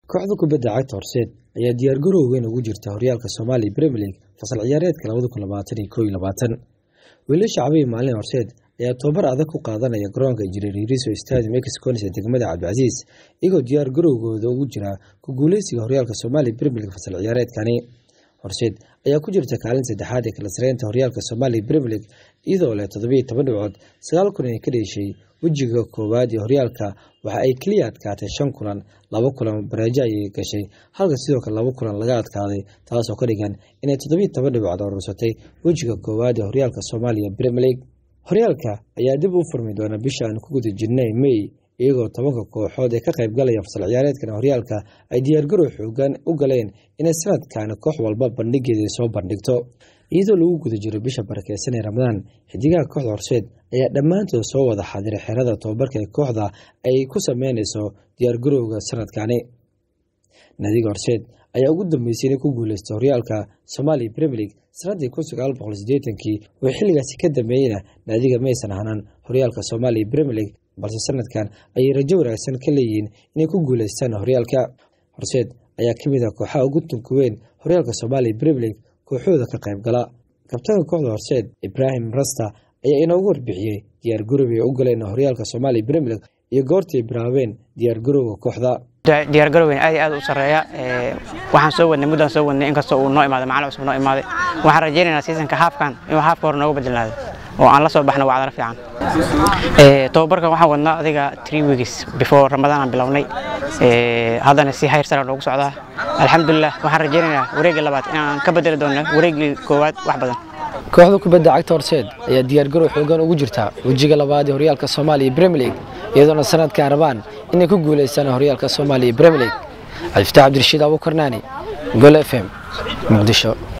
kooxda kubadda cagta horseed ayaa diyaargarow weyn ugu jirta horyaalka soomaaliya premier league fasal ciyaareedka labada kun labaatan iyo kow iyo labaatan wiilasha cabiyi maalin horseed ayaa tobabar adag ku qaadanaya garoonka injineer iriso stadium exconis ee degmada cabdicasiis iyagoo diyaar garowgooda ugu jira ku guuleysiga horyaalka soomaaliya premier league fasal ciyaareedkani horseed ayaa ku jirta kaalin saddexaad ee kala sareynta horyaalka soomaaliya premier league iyadoo leh toddobiyo toban dhibcood sagaal kun ay ka dheeshay wejiga koowaad ee horyaalka waxa ay keliya adkaatay shan kulan laba kulan bareejo ayay gashay halka sidoo kale laba kulan laga adkaaday taasoo ka dhigan inay toddobiyo toban dhibcood urursatay wejiga koowaad ee horyaalka soomaaliya premier league horyaalka ayaa dib u furmi doona bisha aan ku guda jirnay may iyagoo tobanka kooxood ee ka qayb galaya fasal ciyaareedkan horyaalka ay diyaargarow xoogan u galeen inay sanadkan koox walba bandhigeeda soo bandhigto iyadoo lagu guda jiro bisha barakeysan ee ramadaan xidigaha kooxda horseed ayaa dhammaantood soo wada xadiray xerada tobabarka ee kooxda ay ku sameyneyso diyaargarowga sanadkani naadiga horseed ayaa ugu dambeysay inay ku guuleystay horyaalka soomaaliya premier league sanadii kun sagaal boqol sideetankii oo xilligaasi ka dambeeyeyna naadiga maysan ahanaan horyaalka soomaaliya premier league balse sanadkan ayay rajo wanaagsan ka leeyihiin inay ku guuleystaan horyaalka horseed ayaa ka mid ah kooxaha ugu tunka weyn horyaalka soomaaliya premier league kooxooda ka qayb gala kabtaanka kooxda horseed ibraahim rasta ayaa inoogu warbixiyey diyaargarow ay u galeen horyaalka soomaaliya premier league iyo goortay bilaabeen diyaargarowga kooxda diyaargarowgeyn aad iyo aad u sarreeya waxaan soo wadnay muddaan soo wadnay inkastoo uu noo imaaday macalin cusub noo imaaday waxaan rajaynaynaa seasonka haafkan inuu haafka hore noogu bedelnaado oo aan la soo baxno wacdara fiican tobabarkan waxaan wadnaa adiga three weeks before ramadaan aan bilownay haddana si hayr sara noogu socdaa alxamdulilah waxaan rajaynaynaa wareegga labaad inaan ka bedeli doonno wareeggii koowaad wax badan kooxda kubadda cagta horseed ayaa diyaargarow xoogan ugu jirta wejiga labaad ee horyaalka soomaaliya premier league iyadoona sanadkan rabaan inay ku guuleystaan horyaalka soomaaliya premier league cabdifataax cabdirashiid abuukarnaani gol f m muqdisho